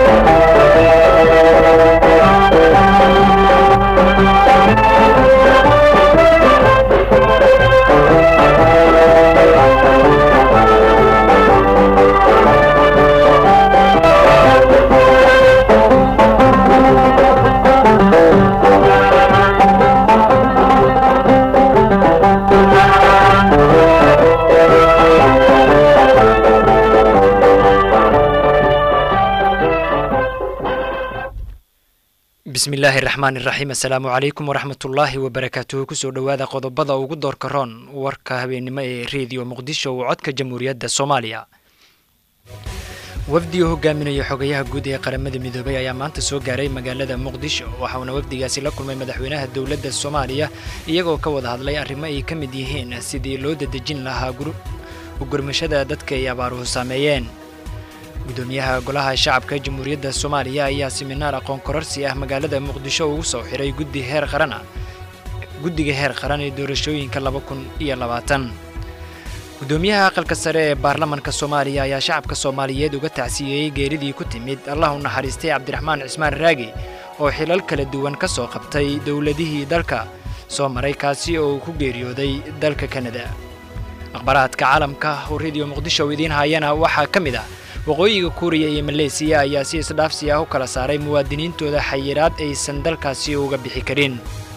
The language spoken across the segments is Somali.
bismillaahi raxmaan iraxiim assalaamu calaykum waraxmatullaahi wabarakaatuhu kusoo dhowaada qodobada ugu doorka roon warka habeennimo ee rediyo muqdisho uu codka jamhuuriyadda soomaaliya wafdi uu hogaaminaya xogayaha guud ee qaramada midoobay ayaa maanta soo gaaray magaalada muqdisho waxauna wafdigaasi la kulmay madaxweynaha dowladda soomaaliya iyagoo ka wada hadlay arrimo ay ka mid yihiin sidii loo dadejin lahaa ugurmashada dadka ay abaaruhu saameeyeen gudoomiyaha golaha shacabka jamhuuriyadda soomaaliya ayaa siminaar aqoon kororsi ah magaalada muqdisho ugu soo xiray guddi heer qaran ah guddiga heer qaran ee doorashooyinka laba kun iyo labaatan gudoomiyaha aqalka sare ee baarlamanka soomaaliya ayaa shacabka soomaaliyeed uga tacsiyeeyey geeridii ku timid allah u naxariistay cabdiraxmaan cismaan raagi oo xilal kala duwan ka soo qabtay dowladihii dalka soo maray kaasi oo uu ku geeriyooday dalka kanada akhbaraadka caalamka oo rediyo muqdisho idiin hayana waxaa ka mid ah waqooyiga kuuriya iyo maleesiya ayaa si isdhaafsi ah u kala saaray muwaadiniintooda xayiraad aysan dalkaasi uga bixi karin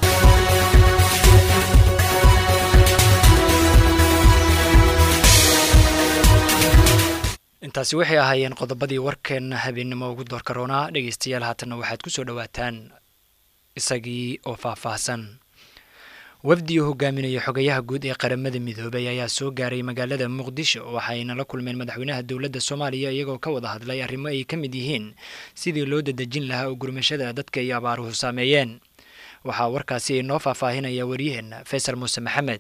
intaasi waxay ahaayeen qodobadii warkeenna habeennimo ugu doorka roonaa dhegaystayaal haatanna waxaad ku soo dhowaataan isagii oo faahfaahsan wafdi uu hogaaminaya xogayaha guud ee qaramada midoobay ayaa soo gaaray magaalada muqdisho waxayna la kulmeen madaxweynaha dowladda soomaaliya iyagoo ka wada hadlay arrimo ay ka mid yihiin sidii loo dadejin lahaa ugurmashada dadka ay abaaruhu saameeyeen waxaa warkaasi inoo faahfaahinaya waryaheenna faysal muuse maxamed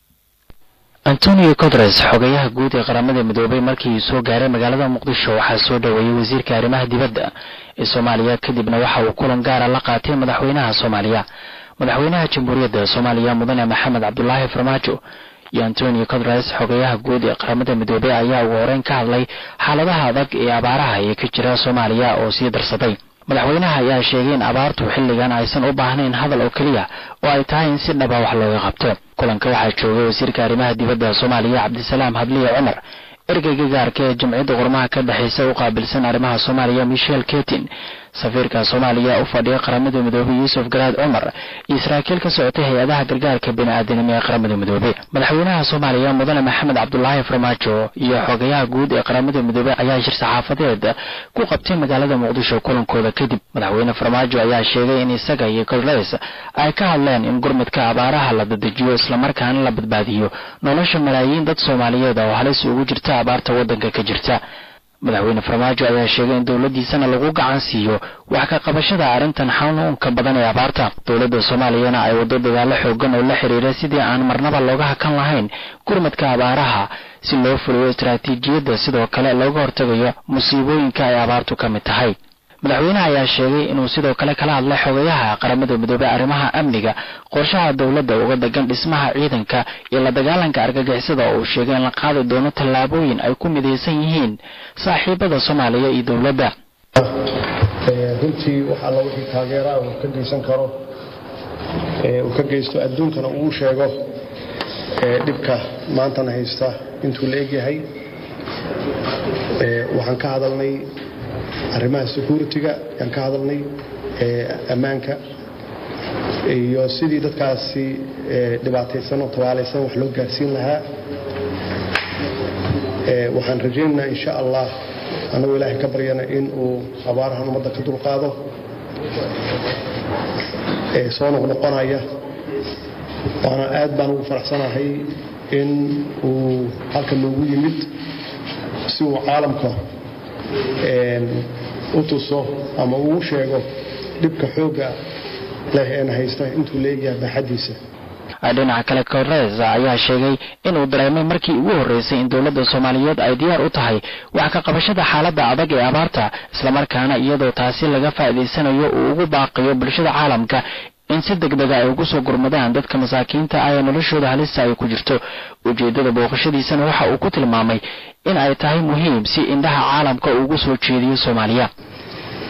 antonio codres xogayaha guud ee qaramada midoobay markii soo gaaray magaalada muqdisho waxaa soo dhoweeyey wasiirka arrimaha dibadda ee soomaaliya kadibna waxa uu kulan gaara la qaatay madaxweynaha soomaaliya madaxweynaha jamhuuriyadda soomaaliya mudane maxamed cabdulaahi farmaajo iyo antonio codres xogayaha guud ee qaramada midoobey ayaa ugu horeyn ka hadlay xaaladaha adag ee abaaraha ee ka jira soomaaliya oo sii darsaday madaxweynaha ayaa sheegay in abaartu xilligan aysan u baahnayn hadal oo keliya oo ay tahay in si dhaba wax looga qabto kulanka waxaa joogay wasiirka arrimaha dibadda soomaaliya cabdisalaam hadliye cumar ergeyga gaarka ee jamciyadda qormaha ka dhexaysa u qaabilsan arrimaha soomaaliya michel ketin safiirka soomaaliya u fadhiya qaramada midoobey yuusuf garaad cumar iyo saraakiil ka socotay hay-adaha gargaarka bini-aadanimo ee qaramada midoobey madaxweynaha soomaaliya mudane maxamed cabdulaahi farmaajo iyo xogayaha guud ee qaramada midoobey ayaa shir saxaafadeed ku qabtay magaalada muqdisho kulankooda kadib madaxweyne farmaajo ayaa sheegay in isaga iyo codres ay ka hadleen in gurmudka abaaraha la dadejiyo islamarkaana la badbaadiyo nolosha malaayiin dad soomaaliyeed oo halis ugu jirta abaarta waddanka ka jirta madaxweyne farmaajo ayaa sheegay in dowladdiisana lagu gacan siiyo wax ka qabashada arrintan xanuunka badan ee abaarta dowladda soomaaliyana ay waddo dadaalo xoogan oo la xiriira sidii aan marnaba looga hakan lahayn gurmadka abaaraha si loo fuliyo istaraatiijiyadda sidoo kale looga hortagayo musiibooyinka ay abaartu ka mid tahay madaxweynaha ayaa sheegay inuu sidoo kale kala hadlay xogayaha qaramada midoobey arrimaha amniga qorshaha dowladda uga degan dhismaha ciidanka iyo la dagaalanka argagixisada oo uu sheegay in la qaadi doono tallaabooyin ay ku midaysan yihiin saaxiibada soomaaliya iyo dowladda runtii wax alla wixii taageeraa uu ka geysan karo uu ka geysto adduunkana uu sheego dhibka maantana haysta intuu la egyahay waxaan ka hadalnay arrimaha security-ga ayaan ka hadalnay ammaanka iyo sidii dadkaasi dhibaataysan oo tabaalaysan wax loo gaarsiin lahaa waxaan rajaynaynaa insha allah annagoo ilaahay ka baryana in uu abaarahan ummadda ka dulqaado soo noqnoqonaya waana aad baan ugu faraxsanahay in uu halka noogu yimid si uu caalamka u tuso ama uu sheego dhibka xoogga leh een haysta intuu la egyahay baaxaddiisa dhinaca kale codres ayaa sheegay inuu dareemay markii ugu horreysay in dowladda soomaaliyeed ay diyaar u tahay wax ka qabashada xaaladda adag ee abaarta islamarkaana iyadoo taasi laga faa'iidaysanayo uu ugu baaqiyo bulshada caalamka in si deg dega ay ugu soo gurmadaan dadka masaakiinta ah ee noloshooda halista ay ku jirto ujeeddada booqashadiisana waxa uu ku tilmaamay in ay tahay muhiim si indhaha caalamka uu ugu soo jeediyo soomaaliya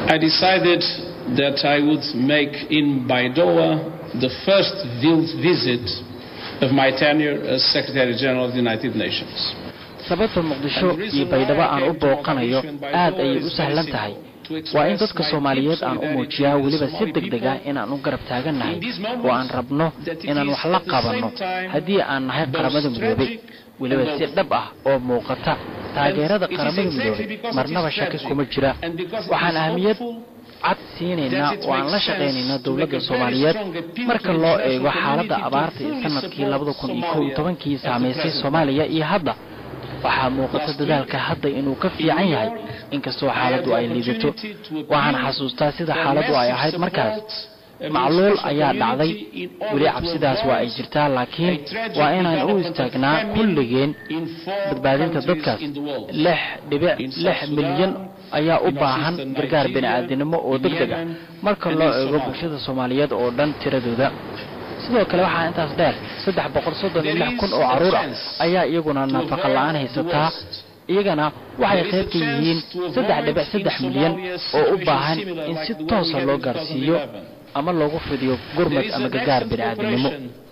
I decided that I would make in Baidoa the first visit of my tenure as Secretary General of the United Nations. sababta muqdisho iyo baydhabo aan u booqanayo aad ayay u sahlan tahay waa in dadka soomaaliyeed aan u muujiyaa weliba si deg deg ah inaan u garab taagannahay oo aan rabno inaan wax la qabanno haddii aan nahay qaramada midoobay weliba si dhab ah oo muuqata taageerada qaramada midoobay marnaba shaki kuma jira waxaan ahmiyad cad siinaynaa oo aan la shaqaynaynaa dowladda soomaaliyeed marka loo eego xaaladda abaarta ee sanadkii labada kun iyo kow iyo tobankii saamaysay soomaaliya iyo hadda waxaa muuqata dadaalka hadda inuu ka fiican yahay inkastoo xaaladdu ay liidato waxaan xasuustaa sida xaaladdu ay ahayd markaas macluul ayaa dhacday weli cabsidaas waa ay jirtaa laakiin waa inaan u istaagnaa kulligeen badbaadinta dadkaas lix dhibic lix milyan ayaa u baahan gargaar bini'aadinimo oo deg deg ah marka loo eego bulshada soomaaliyeed oo dhan tiradooda sidoo kale waxaa intaas dheer saddex boqol soddon iyo lix kun oo carruur ah ayaa iyaguna nafaqa la-aan haysataa iyagana waxay qayb ka yihiin saddex dhibic saddex milyan oo u baahan in si toosa loo gaarsiiyo ama loogu fidiyo gurmad ama gargaar bini'aadinimo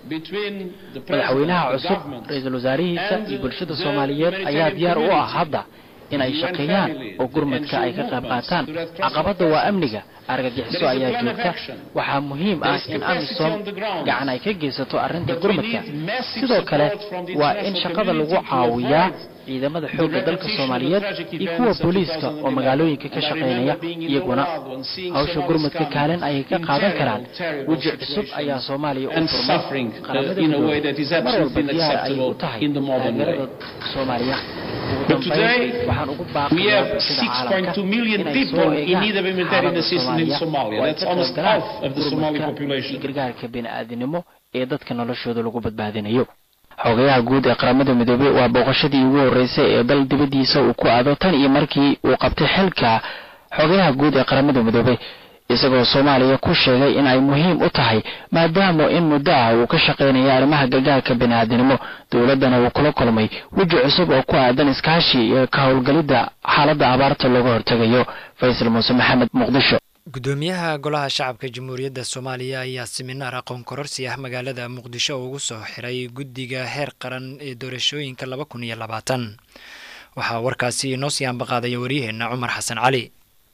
madaxweynaha cusub ra-iisul wasaarihiisa iyo bulshada soomaaliyeed ayaa diyaar u ah hadda in ay shaqeeyaan oo gurmadka ay ka qayb qaataan caqabadda waa amniga argagixiso ayaa joogta waxaa muhiim ah in amisom gacan ay ka geysato arrinta gurmadka sidoo kale waa in shaqada lagu caawiyaa ciidamada xoogga dalka soomaaliyeed iyo kuwa booliiska oo magaalooyinka ka shaqaynaya iyaguna hawsha gurmadka kaalin ayay ka qaadan karaan weji cusub ayaa soomaaliya u furmay qaramada midoobe mar walba diyaar ayay u tahay taageerada soomaaliya But today, we have 6.2 million people in need of humanitarian assistance in Somalia. That's almost half of the Somali population. gargaarka bini'aadinimo ee dadka noloshooda lagu badbaadinayo xogayaha guud ee qaramada midoobey waa booqashadii ugu horreysay ee dal dibaddiisa uu ku aado tan iyo markii uu qabtay xilka xogayaha guud ee qaramada midoobey isagoo soomaaliya ku sheegay in ay muhiim u tahay maadaama in muddo ah uu ka shaqaynaya arrimaha gargaarka bini'aadinimo dowladdana uu kula kulmay weji cusub oo ku aadan iskaashi iyo ka howlgelidda xaaladda abaarta looga hortegayo faysal muuse maxamed muqdisho gudoomiyaha golaha shacabka jamhuuriyadda soomaaliya ayaa siminaar aqoon kororsi ah magaalada muqdisho ugu soo xiray guddiga heer qaran ee doorashooyinka laba kun iyo labaatan waxaa warkaasi inoo sii ambaqaadaya waryaheenna cumar xasan cali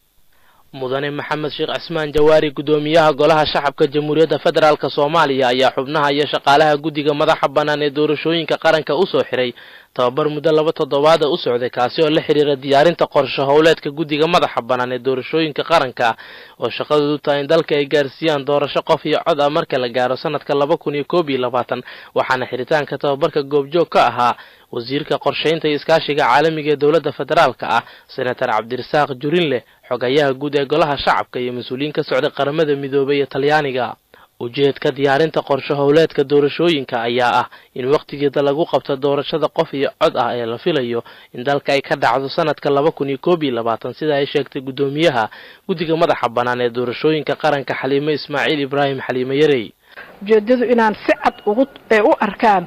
mudane maxamed sheekh cismaan jawaari gudoomiyaha golaha shacabka jamhuuriyadda federaalk soomaaliya ayaa xubnaha iyo shaqaalaha guddiga madaxa bannaan ee doorashooyinka qaranka usoo xiray tababar muddo laba toddobaada u socday kaasi oo la xiriira diyaarinta qorshe howleedka guddiga madaxa bannaan ee doorashooyinka qaranka oo shaqadoodu tahay in dalka ay gaarsiiyaan doorasho qof iyo cod ah marka la gaaro sanadka laba kun iyo koob iyo labaatan waxaana xiritaanka tababarka goobjoog ka ahaa wasiirka qorshaynta iyo iskaashiga caalamiga ee dowladda federaalka ah senator cabdirasaaq jurinleh xogayaha guud ee golaha shacabka iyo mas-uuliyiin ka socday qaramada midoobay iyo talyaaniga ujeedka diyaarinta qorshe howleedka doorashooyinka ayaa ah in wakhtigeeda lagu qabto doorashada qof iyo cod ah ee la filayo in dalka ay ka dhacdo sanadka laba kun iyo koob iyo labaatan sida ay sheegtay guddoomiyaha guddiga madaxa bannaan ee doorashooyinka qaranka xaliime ismaaciil ibraahim xaliime yarey ujeedadu inaan si cad ugu u arkaan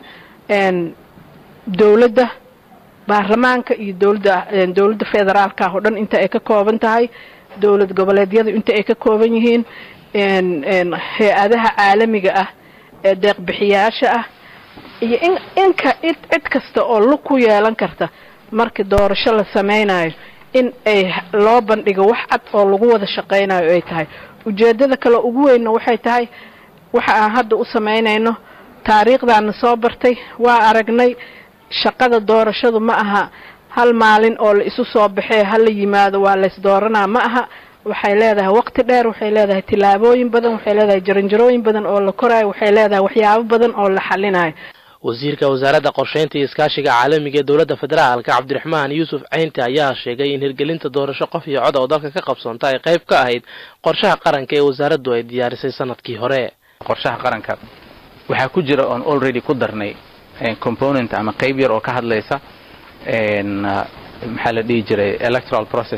dowladda baarlamaanka iyo dowladda dowladda federaalka ah oo dhan inta ay ka kooban tahay dowlad goboleedyadu inta ay ka kooban yihiin hay-adaha caalamiga ah ee deeqbixiyaasha ah iyo in inka cid kasta oo lug ku yeelan karta marka doorasho la sameynayo in ay loo bandhigo wax cad oo lagu wada shaqeynayo ay tahay ujeedada kale ugu weynna waxay tahay waxa aan hadda u sameynayno taariikhdaana soo bartay waa aragnay shaqada doorashadu ma aha hal maalin oo la isu soo baxee hala yimaado waa lays dooranaa ma aha waxay leedahay waqti dheer waxay leedahay tillaabooyin badan waxay leedahay jaranjarooyin badan oo la koraayo waxay leedahay waxyaabo badan oo la xalinayo wasiirka wasaaradda qorshaynta iyo iskaashiga caalamiga ee dowladda federaalka cabdiraxmaan yuusuf ceynti ayaa sheegay in hirgelinta doorasho qof iyo cod oo dalka ka qabsoonta ay qayb ka ahayd qorshaha qaranka ee wasaaraddu ay diyaarisay sanadkii hore qorshaha qaranka waxaa ku jira oon already ku darnay component ama qayb yar oo ka hadlaysa maxaa la dhihi jiray electoral process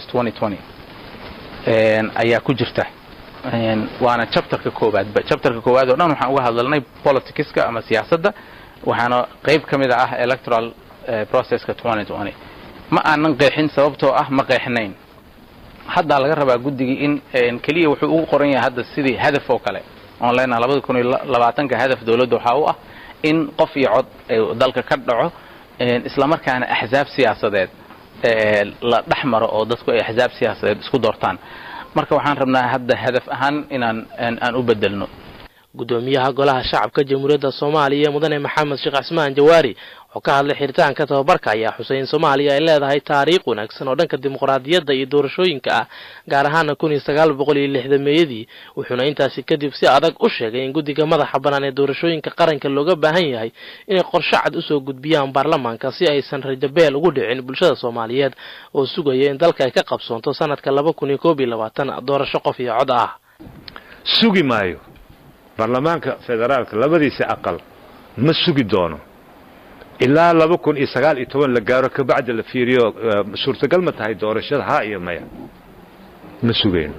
ayaa ku jirta waana chapterka koowaadba chapterka koowaad oo dhan waxaan uga hadlalnay politicska ama siyaasadda waxaana qayb ka mid ah electoral processka ma aanan qeexin sababtoo ah ma qeexnayn haddaa laga rabaa guddigii in keliya wuxuu ugu qoran yahay hadda sidii hadaf oo kale oon leenaha labada kun iyo labaatanka hadaf dowladda waxaa u ah in qof iyo cod dalka ka dhaco islamarkaana axsaab siyaasadeed la dhex maro oo dadku ay axsaab siyaasadeed isku doortaan marka waxaan rabnaa hadda hadaf ahaan inaan aan u bedelno gudoomiyaha golaha shacabka jamhuuriyadda soomaaliya mudane maxamed sheekh cismaan jawaari oo ka hadlay xiritaanka tababarka ayaa xusay in soomaaliya ay leedahay taariikh wanaagsan oo dhanka dimuqraadiyadda iyo doorashooyinka ah gaar ahaana kun iyo sagaal boqol iyo lixdameeyadii wuxuuna intaasi kadib si adag u sheegay in guddiga madaxa bannaan ee doorashooyinka qaranka looga baahan yahay inay qorshe cad usoo gudbiyaan baarlamaanka si aysan rajabeel ugu dhicin bulshada soomaaliyeed oo sugaya in dalka ay ka qabsoonto sanadka laba kun iyo koob iyo labaatan doorasho qof iyo cod ah sugi maayo baarlamaanka federaalka labadiisa aqal ma sugi doono ilaa laba kun iyo sagaal iyo toban la gaaro kabacdi la fiiriyo suurtagal ma tahay doorashada haa iyo maya ma sugayno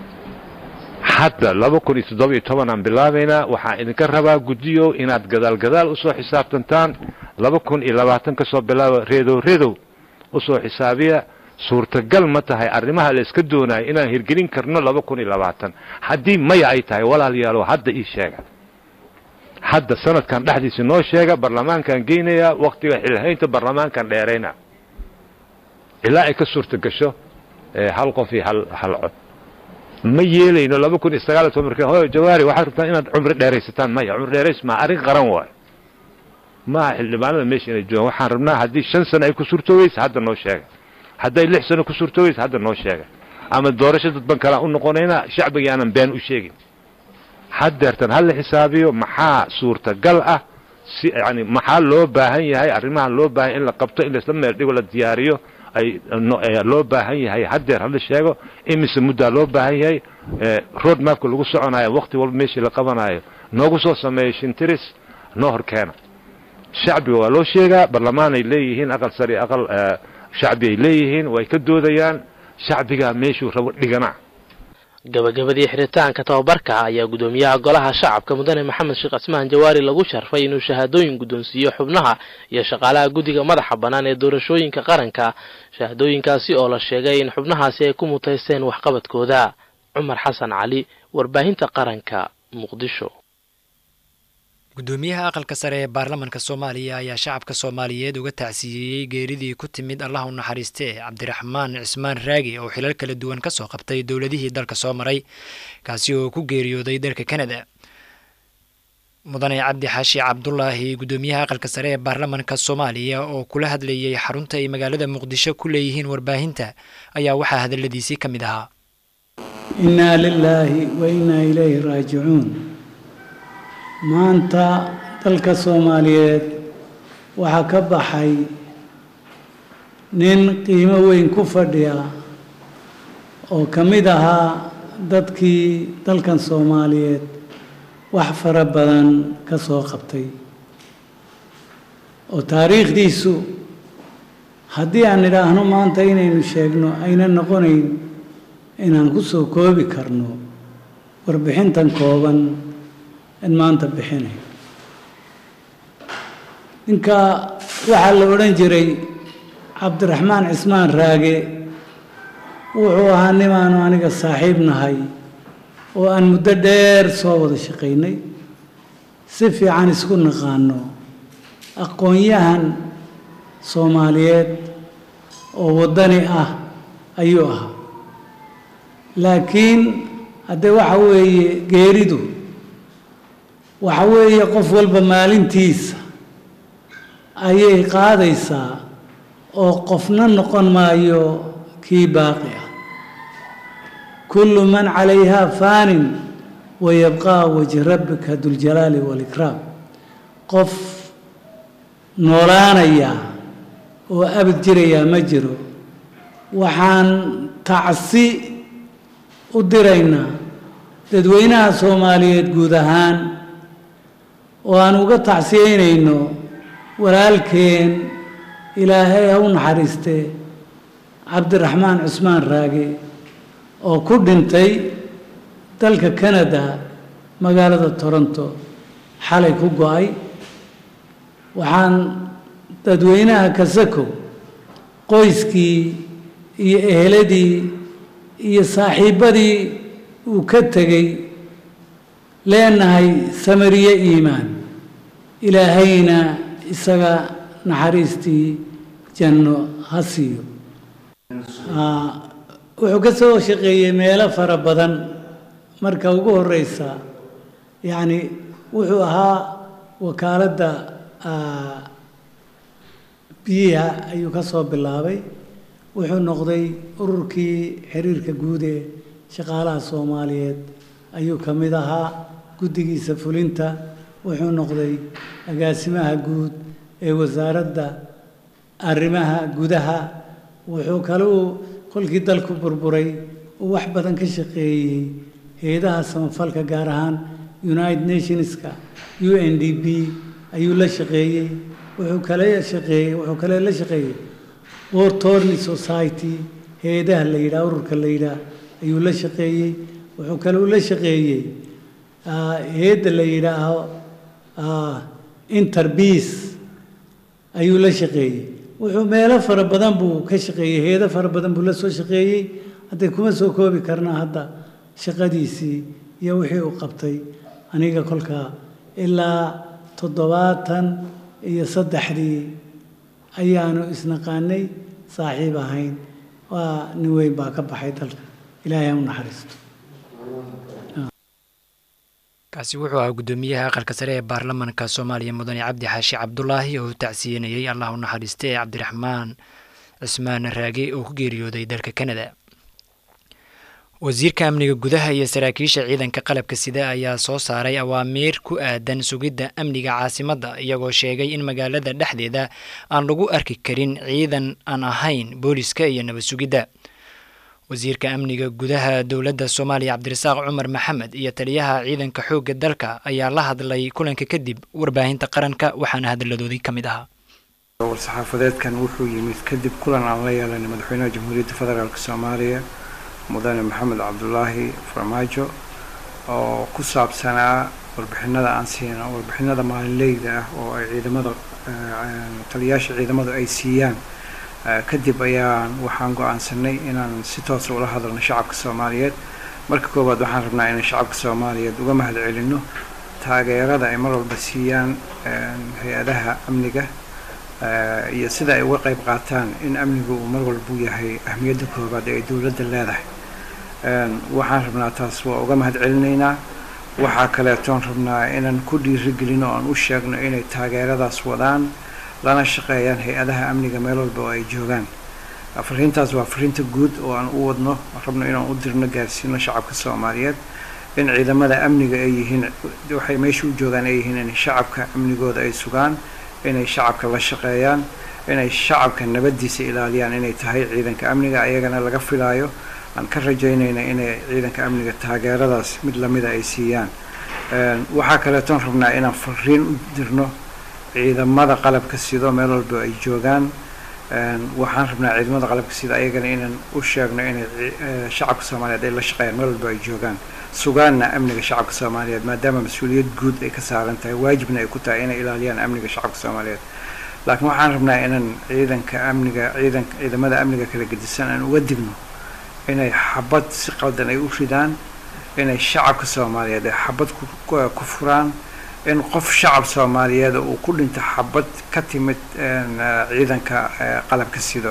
hadda laba kun iyo toddoba iyo toban aan bilaabaynaa waxaan idinka rabaa guddiyo inaad gadaal gadaal usoo xisaabtantaan laba kun iyo labaatan ka soo bilaaba reedow reedow usoo xisaabiya suurtagal ma tahay arrimaha la iska doonayo inaan hirgelin karno laba kun iyo labaatan haddii maya ay tahay walaalayaalo hadda ii sheega hadda sanadkan dhexdiisa noo sheega baarlamaankaan geynayaa waktiga xilhaynta baarlamaankaan dheerayna ilaa ay ka suurta gasho hal qof iyo hal hal cod ma yeelayno laba kun iyo sagaal iyo toban marka hoy jawaari waxaad rabtaan inaad cumri dheeraysataan maya cumri dheerays maa arrin qaran waayo maaha xildhibaanada meesha inay joogaan waxaan rabnaa haddii shan sano ay ku suurtoogeysa hadda noo sheega hadday lix sano ku suurtoogeysa hadda noo sheega ama doorasho dadban kalaan u noqonaynaa shacbiga aanan been u sheegin haddeertan ha la xisaabiyo maxaa suurtagal ah si yani maxaa loo baahan yahay arrimaha loo baahan in la qabto in laisla meel dhigo la diyaariyo ay loo baahan yahay haddeer hala sheego imise muddaa loo baahan yahay road mapka lagu soconayo wakti walba meeshii la qabanayo noogu soo sameeyo shintiris noo horkeena shacbiga waa loo sheegaa barlamaan ay leeyihiin aqal sari aqal shacbi ay leeyihiin way ka doodayaan shacbigaa meeshuu rabo dhigana gabagabadii xiritaanka tababarka ayaa gudoomiyaha golaha shacabka mudane maxamed sheekh cismaan jawaari lagu sharfay inuu shahaadooyin guddoonsiiyo xubnaha iyo shaqaalaha guddiga madaxa bannaan ee doorashooyinka qaranka shahaadooyinkaasi oo la sheegay in xubnahaasi ay ku mutaysteen waxqabadkooda cumar xasan cali warbaahinta qaranka muqdisho gudoomiyaha aqalka sare ee baarlamanka soomaaliya ayaa shacabka soomaaliyeed uga tacsiyeeyey geeridii ku timid allah u naxariistee cabdiraxmaan cismaan raagi oo xilal kala duwan ka soo qabtay dowladihii dalka soo maray kaasi oo ku geeriyooday dalka kanada mudane cabdi xaashi cabdulaahi gudoomiyaha aqalka sare ee baarlamanka soomaaliya oo kula hadlayay xarunta ay magaalada muqdisho ku leeyihiin warbaahinta ayaa waxaa hadaladiisii ka mid ahaa innaa lilaahi wa innaa ilayhi raajicuun maanta dalka soomaaliyeed waxaa ka baxay nin qiimo weyn ku fadhiya oo ka mid ahaa dadkii dalkan soomaaliyeed wax fara badan ka soo qabtay oo taariikhdiisu haddii aan idhaahno maanta inaynu sheegno ayna noqonayn inaan ku soo koobi karno warbixintan kooban in maanta bixinay ninka waxaa la odhan jiray cabdiraxmaan cismaan raage wuxuu ahaa nimaanu aniga saaxiib nahay oo aan muddo dheer soo wada shaqaynay si fiican isku naqaano aqoon-yahan soomaaliyeed oo waddani ah ayuu ahaa laakiin haddee waxa weeye geeridu waxa weeye qof walba maalintiisa ayay qaadaysaa oo qofna noqon maayo kii baaqi ah kullu man calayhaa faanin wayabqaa wajhi rabbika duljalaali waalikraam qof noolaanaya oo abad jirayaa ma jiro waxaan tacsi u diraynaa dadweynaha soomaaliyeed guud ahaan oo aan uga tacsiyeynayno walaalkeen ilaahay ha u naxariistee cabdiraxmaan cusmaan raage oo ku dhintay dalka canada magaalada toronto xalay ku go-ay waxaan dadweynaha kasako qoyskii iyo eheladii iyo saaxiibbadii uu ka tegey leenahay samariye iimaan ilaahayna isaga naxariistii janno ha siiyo wuxuu ka soo shaqeeyey meelo fara badan marka ugu horeysa yacni wuxuu ahaa wakaaladda biyaha ayuu ka soo bilaabay wuxuu noqday ururkii xiriirka guud ee shaqaalaha soomaaliyeed ayuu ka mid ahaa guddigiisa fulinta wuxuu noqday agaasimaha guud ee wasaaradda arrimaha gudaha wuxuu kaleu kolkii dalku burburay uu wax badan ka shaqeeyey hay-adaha samafalka gaar ahaan united nationska u n d b ayuu la shaqeeyey wuxuu kale shaqeeyey wuxuu kale la shaqeeyey wortorny society hay-adaha la yidhaha ururka la yidhaah ayuu la shaqeeyey wuxuu kale u la shaqeeyey hay-adda la yidhaaho interbeace ayuu la shaqeeyey wuxuu meelo fara badan buu ka shaqeeyey hay-ado fara badan buu la soo shaqeeyey hadday kuma soo koobi karnaa hadda shaqadiisii iyo wixii uu qabtay aniga kolkaa ilaa toddobaatan iyo saddexdii ayaanu isnaqaanay saaxiib ahayn waa nin weyn baa ka baxay dalka ilaahay ha u naxariisto kaasi wuxuu ahaa guddoomiyaha aqalka sare ee baarlamanka soomaaliya mudane cabdi xaashi cabdulaahi oo u tacsiyenayey allah u naxariista ee cabdiraxmaan cismaan raage oo ku geeriyooday dalka kanada wasiirka amniga gudaha iyo saraakiisha ciidanka qalabka sida ayaa soo saaray awaamiir ku aadan sugidda amniga caasimadda iyagoo sheegay in magaalada dhexdeeda aan lagu arki karin ciidan aan ahayn booliska iyo nabad sugidda wasiirka amniga gudaha dowladda soomaaliya cabdirasaaq cumar maxamed iyo taliyaha ciidanka xoogga dalka ayaa la hadlay kulanka kadib warbaahinta qaranka waxaana hadalladoodii ka mid ahaa war-saxaafadeedkan wuxuu yimid kadib kulan aan la yeelanay madaxweynaha jamhuuriyadda federaalk soomaaliya mudane maxamed cabdulaahi farmaajo oo ku saabsanaa warbixinada aan siino warbixinada maalinleyda ah oo ay ciidamada taliyayaasha ciidamadu ay siiyaan kadib ayaan waxaan go-aansanay inaan si toosa ula hadalno shacabka soomaaliyeed marka koowaad waxaan rabnaa inaan shacabka soomaaliyeed uga mahad celinno taageerada ay mar walba siiyaan hay-adaha amniga iyo sida ay uga qayb qaataan in amnigu uu mar walbu yahay ahmiyadda koowaad ee ay dowladda leedahay waxaan rabnaa taas waa uga mahad celinaynaa waxaa kaleetoon rabnaa inaan ku dhiirigelino oan u sheegno inay taageeradaas wadaan lana shaqeeyaan hay-adaha amniga meel walba oo ay joogaan fariintaas waa fariinta guud oo aan u wadno rabno inaan u dirno gaarsiino shacabka soomaaliyeed in ciidamada amniga ay yihiin waxay meesha u joogaan ay yihiin in shacabka amnigooda ay sugaan inay shacabka la shaqeeyaan inay shacabka nabadiisa ilaaliyaan inay tahay ciidanka amniga ayagana laga filaayo aan ka rajaynayna inay ciidanka amniga taageeradaas mid lamida ay siiyaan waxaa kaleetoon rabnaa inaan fariin u dirno ciidamada qalabka sido meel walba ay joogaan waxaan rabnaa ciidamada qalabka sida ayagana inaan u sheegno inay shacabka soomaaliyeed ay la shaqeeyaan meel walba ay joogaan sugaanna amniga shacabka soomaaliyeed maadaama mas-uuliyad guud ay ka saaran tahay waajibna ay ku tahay inay ilaaliyaan amniga shacabka soomaaliyeed laakiin waxaan rabnaa inaan ciidanka amniga ciidan ciidamada amniga kala gedisan aan uga digno inay xabad si qaldan ay u ridaan inay shacabka soomaaliyeed ay xabad ku furaan in qof shacab soomaaliyeed uu ku dhinto xabad ka timid ciidanka qalabka sido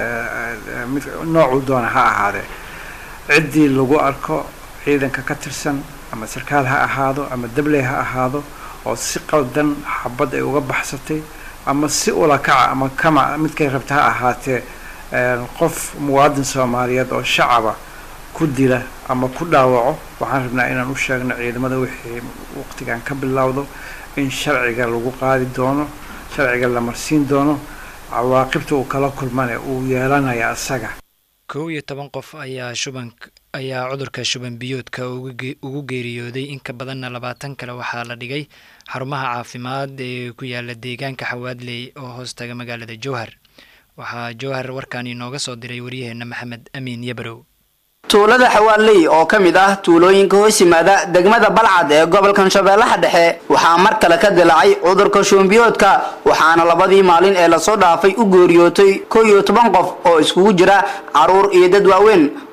mid noocuu doona ha ahaadee ciddii lagu arko ciidanka ka tirsan ama sarkaal ha ahaado ama dabley ha ahaado oo si qaldan xabad ay uga baxsatay ama si ulakaca ama kama midkay rabta ha ahaatee qof muwaadin soomaaliyeed oo shacaba ku dila ama ku dhaawaco waxaan rabnaa inaan u sheegno ciidamada wixii waqtigan ka bilowdo in sharciga lagu qaadi doono sharciga la marsiin doono cawaaqibta uu kala kulmane uu yeelanaya asaga kow iyo toban qof ayaa shuban ayaa cudurka shuban biyoodka ugu geeriyooday in ka badanna labaatan kale waxaa la dhigay xarumaha caafimaad ee ku yaala deegaanka xawaadley oo hoostaga magaalada jowhar waxaa jowhar warkaan inooga soo diray waryaheena maxamed amiin yabarow tuulada xawaaley oo ka mid ah tuulooyinka hoos yimaada degmada balcad ee gobolkan shabeellaha dhexe waxaa mar kale ka dilaacay cudurka shuunbiyoodka waxaana labadii maalin ee lasoo dhaafay u geeriyootay kow iyo toban qof oo iskugu jira caruur iyo dad waaweyn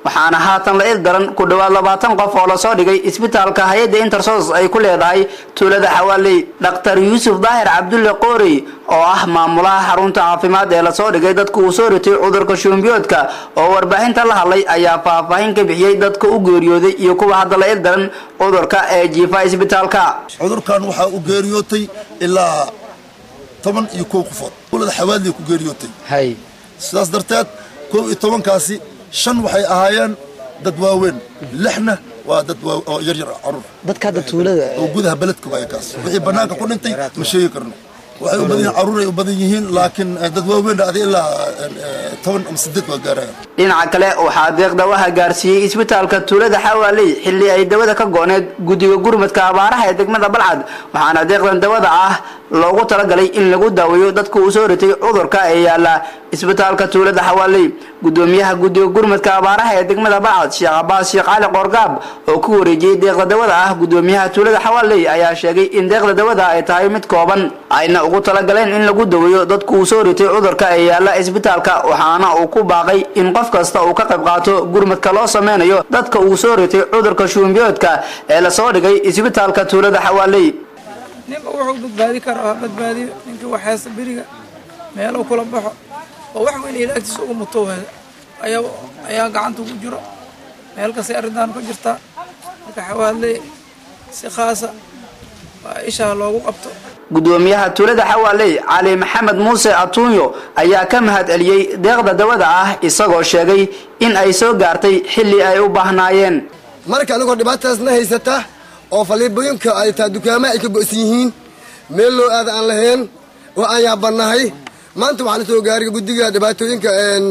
waxaana haatan la il daran ku dhowaad labaatan qof oo lasoo dhigay isbitaalka hay-adda intersos ay ku leedahay tuulada xawaaley dhaktar yuusuf daahir cabdulle qoorey oo ah maamulaha xarunta caafimaad ee lasoo dhigay dadka uu soo ritay cudurka shuumbiyoodka oo warbaahinta la hadlay ayaa faahfaahin ka bixiyey dadka u geeriyooday iyo kuwa hadda la il daran cudurka ee jiifa isbitaalka cudurkan waxaa u geeriyootay ilaa toban iyo kow qofood tuulada xawaaley ku geeriyootay sidaas darteed kow iyo tobankaasi shan waxay ahaayeen dad waaweyn lixna waa dad oo yaryar caruur dadka hadda tuulada oo gudaha beledka waaya kaas wixii bannaanka ku dhintay ma sheegi karno waxay u badan yihiin caruur ay u badan yihiin laakiin dad waaweyn adi ilaa toban ama sideed waa gaarayaan dhinaca kale waxaa deeq dawaha gaarsiiyey isbitaalka tuulada xawaaley xilli ay dawada ka gooneed guddiga gurmadka abaaraha ee degmada balcad waxaana deeqdan dawada ah loogu talagalay in lagu daaweeyo dadka uu soo ritay cudurka ee yaala isbitaalka tuulada xawaaley gudoomiyaha guddiga gurmadka abaaraha ee degmada balcad sheekh cabaas sheekh cali qoorgaab oo ku wareejiyey deeqda dawada ah gudoomiyaha tuulada xawaaley ayaa sheegay in deeqda dawada ay tahay mid kooban ayna ugu talagaleen in lagu daweeyo dadka uu soo ritay cudurka ee yaala isbitaalka waxaana uu ku baaqay in qof kasta uu ka qayb qaato gurmadka loo sameynayo dadka uu soo ritay cudurka shuumbiyoodka ee lasoo dhigay isbitaalka tuulada xawaaley ninba wuxuu badbaadi karaa ha badbaadiyo ninkii waxaysta beriga meeluu kula baxo oo wax weyn ilaagtiisa ugu muto ayaa ayaa gacanta ugu jiro meel kastay arrintan ku jirtaa marka xawaaley si khaasa waa ishaa loogu qabto gudoomiyaha tuulada xawaaley cali maxamed muuse atuunyo ayaa ka mahad celiyey deeqda dawada ah isagoo sheegay in ay soo gaartay xilli ay u baahnaayeen marka anigoo dhibaatadaasna haysata oo faliibooyinka ay taa dukaamaha ay ka go'san yihiin meel loo aada aan lahayn oo aan yaabannahay maanta waxaa la soo gaaray guddiga dhibaatooyinka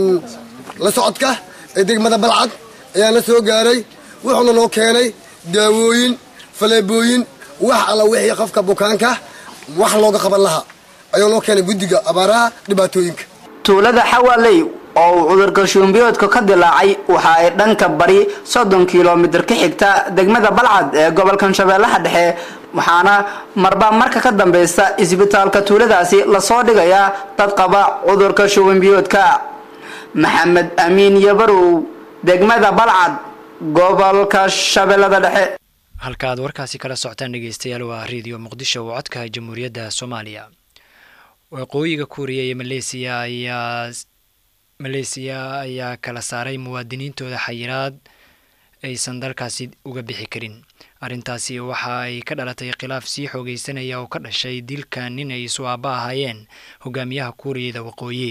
la socodka ee degmada balcad ayaa la soo gaaray wuxuuna noo keenay daawooyin faleebooyin wax alla wixii qofka bukaanka wax looga qaban lahaa ayuu noo keenay guddiga abaaraha dhibaatooyinka tuulada xawaaley oo uu cudurka shuumbiyoodka ka dilaacay waxa ay dhanka bari soddon kilomitir ka xigta degmada balcad ee gobolkan shabeellaha dhexe waxaana marba marka ka dambeysta isbitaalka tuuladaasi lasoo dhigayaa dad qaba cudurka shuumbiyoodka maxamed amiin yabarow degmada balcad gobolka shabeellada dhexe halka aad warkaasi kala socotaan dhegeystayaal waa redio muqdisho oo codka jamhuuriyadda soomaaliya waqooyiga kuuriya iyo maleesiya ayaa maleesiya ayaa kala saaray muwaadiniintooda xayiraad aysan dalkaasi uga bixi karin arrintaasi waxa ay ka dhalatay khilaaf sii xoogeysanaya oo ka dhashay dilka nin ay isu aaba ahaayeen hogaamiyaha kuuriyada waqooyi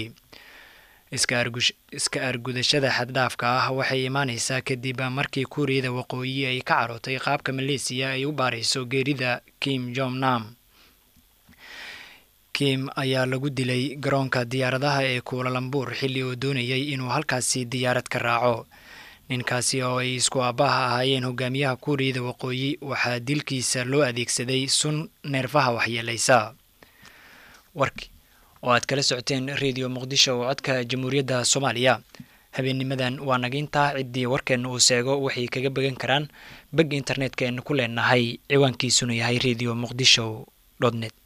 iska argudashada xaddhaafka ah waxay imaaneysaa kadib markii kuuriyada waqooyi ay ka carootay qaabka maleesiya ay u baarayso geerida kim jong nam kim ayaa lagu dilay garoonka diyaaradaha ee kuulalambuur xilli uu doonayay inuu halkaasi diyaarad ka raaco ninkaasi oo ay isku aabbaha ahaayeen hogaamiyaha kuuriyada waqooyi waxaa dilkiisa loo adeegsaday sun neerfaha waxyeelaysa warki oo aad kala socoteen redio muqdisho oo codka jamhuuriyadda soomaaliya habeennimadan waa nagintaa ciddii warkeenna uu seego waxay kaga began karaan beg internetka eenu ku leenahay ciwaankiisuna yahay redio muqdisho net